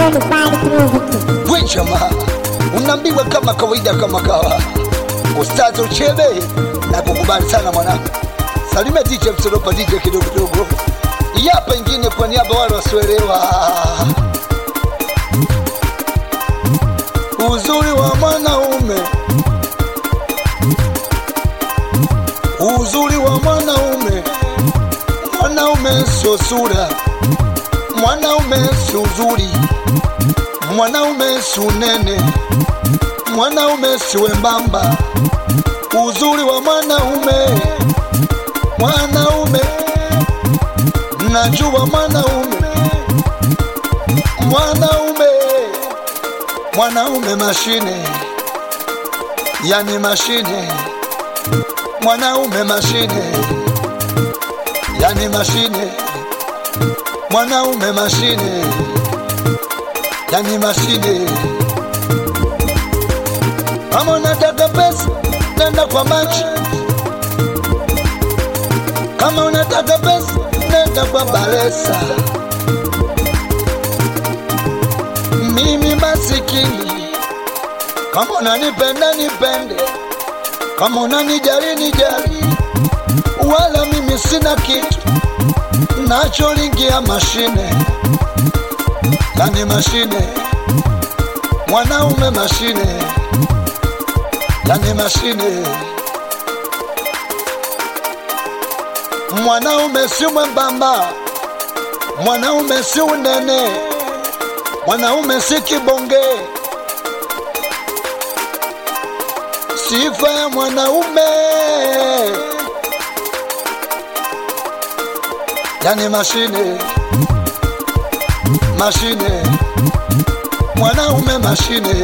we jamaa, unaambiwa kama kawaida, kama kawa ustazi uchebe na kukubali sana mwanangu. Salime DJ Msolopa, DJ kidogo kidogo, yapa ingine kwa niaba wale wasioelewa uzuri wa mwanaume, uzuri wa mwanaume. Mwanaume sio sura, mwanaume si uzuri, mwanaume si unene, mwanaume si wembamba. Uzuri wa mwanaume, mwanaume, najua mwanaume, mwanaume mwanaume mashine, yani mashine, mwanaume mashine, yani mashine, mwanaume mashine, yani mashine. Kama unataka pesa, nenda kwa machi. Kama unataka pesa, nenda kwa Balesa. mimi masikini, kama unanipenda nipende, kama unanijali nijali, wala mimi sina kitu nacholingia mashine, yani mashine, mwanaume mashine, yani mashine. Mwanaume si mwembamba, mwanaume si unene mwanaume si kibonge. Sifa ya mwanaume yani mashine, mashine, mwanaume mashine,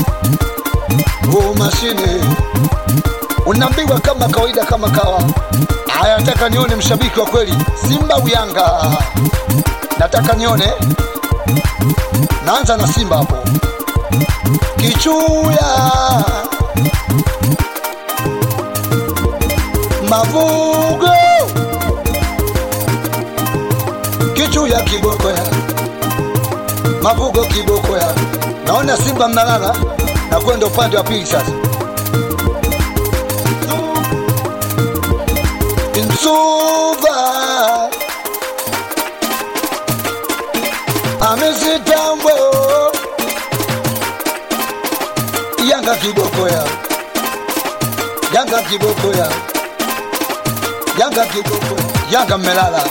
oh mashine. Unaambiwa kama kawaida, kama kawa. Haya, nataka nione mshabiki wa kweli, Simba au Yanga? Nataka nione naanza na Simba hapo. Kichuya Mavugo, Kichuya kiboko ya Mavugo, kiboko ya naona Simba mnalala na kwenda upande wa pili sasa. Nsuva amesitambo Yanga kiboko ya Yanga kiboko ya Yanga kiboko ya Yanga mmelala,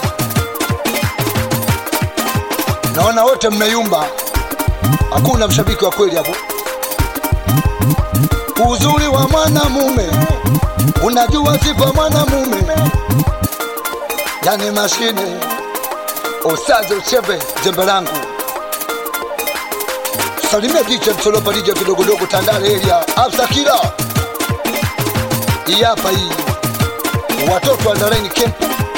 naona wote mmeyumba, hakuna mshabiki wa kweli hapo. Uzuri wa mwanamume, unajua sifa mwanamume, yani mashine Osaze uchebe jembe langu salimia DJ Msolopa, DJ kidogodogo Tandale area Absakila hii hapa hii watoto wa Dareni Camp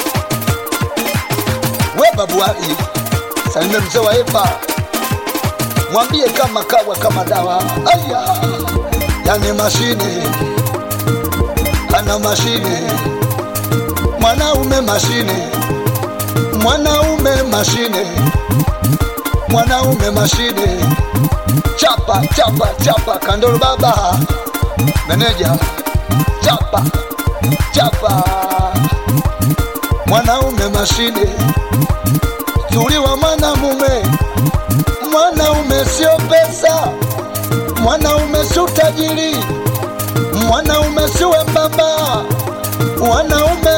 we babu Ali salimia mzee wa Epa mwambie kama kawa kama dawa aya yani mashine ana mashine mwanaume mashine mwanaume mashine, mwanaume mashine, chapa chapa chapa, Kandolo baba meneja, chapa chapa, mwanaume mashine, zuri wa mwanamume, mwanaume sio pesa, mwanaume si utajiri, mwanaume si wembamba, mwanaume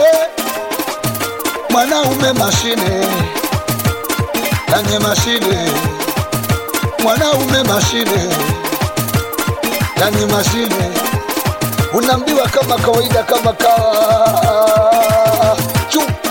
mwanaume mashine, yani mashine, mwanaume mashine, yani mashine, unaambiwa kama kawaida, kama kawa chu